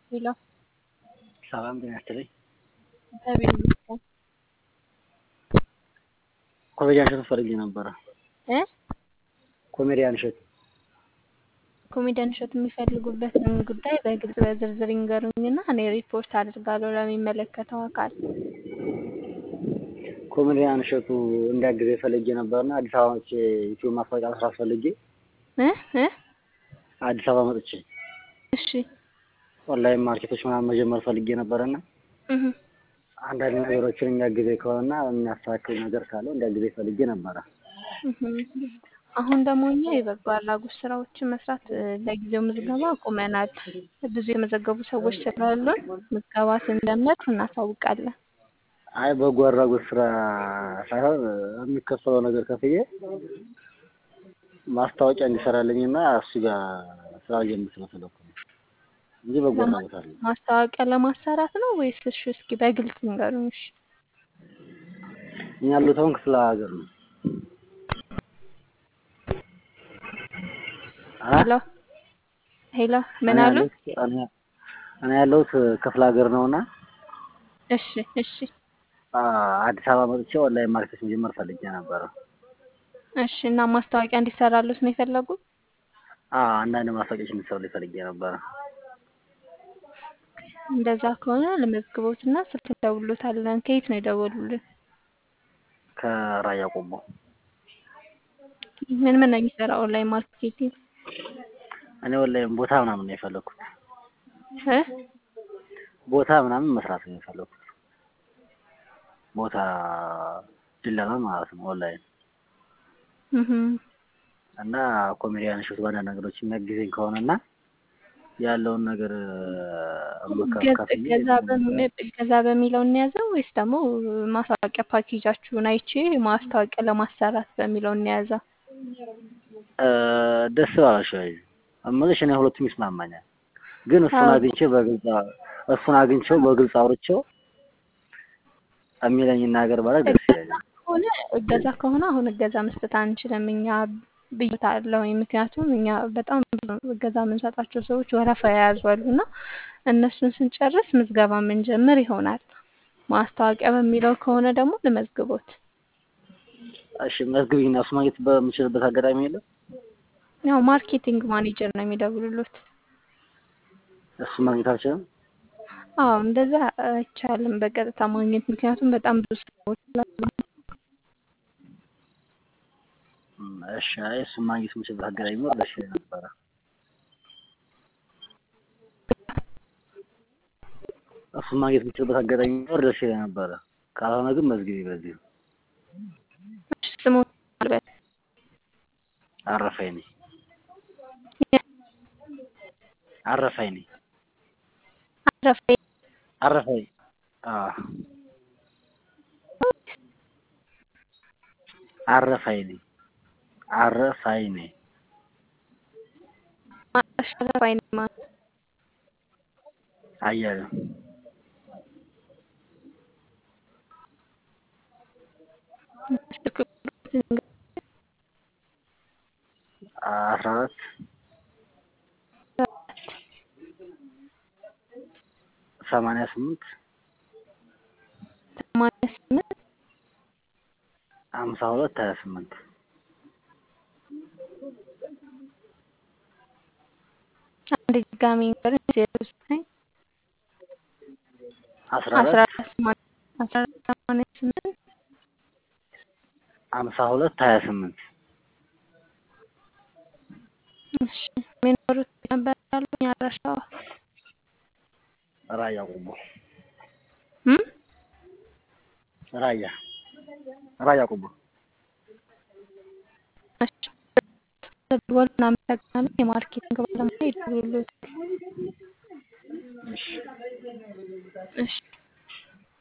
ሄሎ ሰላም ጤና ይስጥልኝ። እግዚአብሔር ይመስገን ኮሜዲያን እሸቱ ፈልጌ ነበረ። እ ኮሜዲያን እሸቱ ኮሜዲያን እሸቱ የሚፈልጉበትን ጉዳይ በግልጽ በዝርዝር ይንገሩኝና እኔ ሪፖርት አድርጋለሁ ለሚመለከተው አካል። ኮሜዲያን እሸቱ እንዲያግዘኝ ፈልጌ ነበርና አዲስ አበባ መጥቼ ዩቲዩብ ማስታወቂያ መስራት ፈልጌ እ እ አዲስ አበባ መጥቼ እሺ ኦንላይን ማርኬቶች ምናምን መጀመር ፈልጌ ነበረና እህ አንዳንድ ነገሮችን የሚያግዘኝ ከሆነና የሚያስተካክል ነገር ካለው እንዲያግዘኝ ፈልጌ ነበረ። እህ አሁን ደግሞ እኛ የበጎ አድራጎት ስራዎችን መስራት እ፣ ለጊዜው ምዝገባ አቁመናል። ብዙ የመዘገቡ ሰዎች ስላሉን ምዝገባ ስንጀምር እናሳውቃለን። አይ በጎ አድራጎት ስራ ሳይሆን የሚከፈለው ነገር ከፍዬ ማስታወቂያ እንዲሰራልኝና እሱ ጋር ስራ ጀምር ስለፈለኩ ነው እንጂ በጎ አድራጎት አለ። ማስታወቂያ ለማሰራት ነው ወይስ? እሺ እስኪ በግልጽ ንገሩኝ። እሺ እኛ ያሉት አሁን ክፍለ ሀገር ነው። አ? ሄሎ ሄሎ ምን እኔ አሉ? ያለሁት እኔ- እኔ ያለሁት ክፍለ ሀገር ነውና እሺ እሺ አ፣ አዲስ አበባ መጥቼ ኦንላይን ማርኬት መጀመር ፈልጌ ነበረ። እሺ እና ማስታወቂያ እንዲሰራሉት ነው የፈለጉት? አ፣ አንዳንድ ማስታወቂያዎች እንዲሰሩልኝ ፈልጌ ነበረ። እንደዛ ከሆነ ለመዝግቦትና ስልክ እንደውሎታለን። ከየት ነው የደወሉልን? ከራያ ቆቦ ምን ምን ነው የሚሰራ ኦንላይን ማርኬቲንግ? እኔ ኦንላይን ቦታ ምናምን ነው የፈለኩት። እ ቦታ ምናምን መስራት ነው የፈለኩት። ቦታ ድለላ ማለት ነው ኦንላይን እህ እና ኮሜዲያን እሸቱ በአንዳንድ ነገሮች የሚያግዘኝ ከሆነና ያለውን ነገር መካፈል እገዛ በሚ- እገዛ በሚለው እንያዘው ወይስ ደግሞ ማስታወቂያ ፓኬጃችሁን አይቼ ማስታወቂያ ለማሰራት በሚለው እንያዘው? ደስ ባላሽ ወይ እምልሽ እኔ ሁለቱም ይስማማኛል። ግን እሱን አዎ። አግኝቼ በግልጽ እሱን አግኝቼው በግልጽ አውርቼው የሚለኝ ነገር ባደርግ ደስ ይለኛል። ከሆነ እገዛ ከሆነ አሁን እገዛ መስጠት አንችልም እኛ ብያታለሁ። ምክንያቱም እኛ በጣም ብዙ እገዛ የምንሰጣቸው ሰዎች ወረፋ የያዙ አሉ እና እነሱን ስንጨርስ ምዝገባ የምንጀምር ይሆናል። ማስታወቂያ በሚለው ከሆነ ደግሞ ልመዝግቦት። እሺ መዝግቢኝና እሱ ማግኘት በምችልበት አጋጣሚ የለም። ያው ማርኬቲንግ ማኔጀር ነው የሚደውሉሉት። እሱ ማግኘት አልችልም። አዎ እንደዛ አይቻልም በቀጥታ ማግኘት፣ ምክንያቱም በጣም ብዙ ሰዎች ስላሉ። እም፣ እሺ አይ እሱን ማግኘት የምችልበት አጋጣሚ ቢኖር ደስ ይለኝ ነበረ። እሱን ማግኘት የምችልበት አጋጣሚ ቢኖር ደስ ይለኝ ነበረ። ካልሆነ ግን መዝግቢ በዚህ እሺ ስሞት አልበል አረፈኝ ነኝ አረፈኝ ነኝ አረፈ አረፈኝ አዎ አረፈኝ ነኝ አረፋኝ ነኝ ማሽ አረፋይ ነኝ ማለት አያሌው ስልክ ቁጥር አስራ አራት ሰማንያ ስምንት ሰማንያ ስምንት ሀምሳ ሁለት ሀያ ስምንት አንድ ድጋሚ ንገረኝ። ዜሮ ዘጠኝ አስራ አስራ አራት አራት ሰማንያ አስራ አራት ሰማንያ ስምንት ሀምሳ ሁለት ሀያ ስምንት እሺ የሚኖሩት ነበር ያሉኝ አድራሻዋ ራያ ቆቦ እም? ራያ ራያ ቆቦ እሺ ደወሉ። እናመሰግናለን። የማርኬቲንግ ባለሙያ ይደውሉልዎታል። እሺ እሺ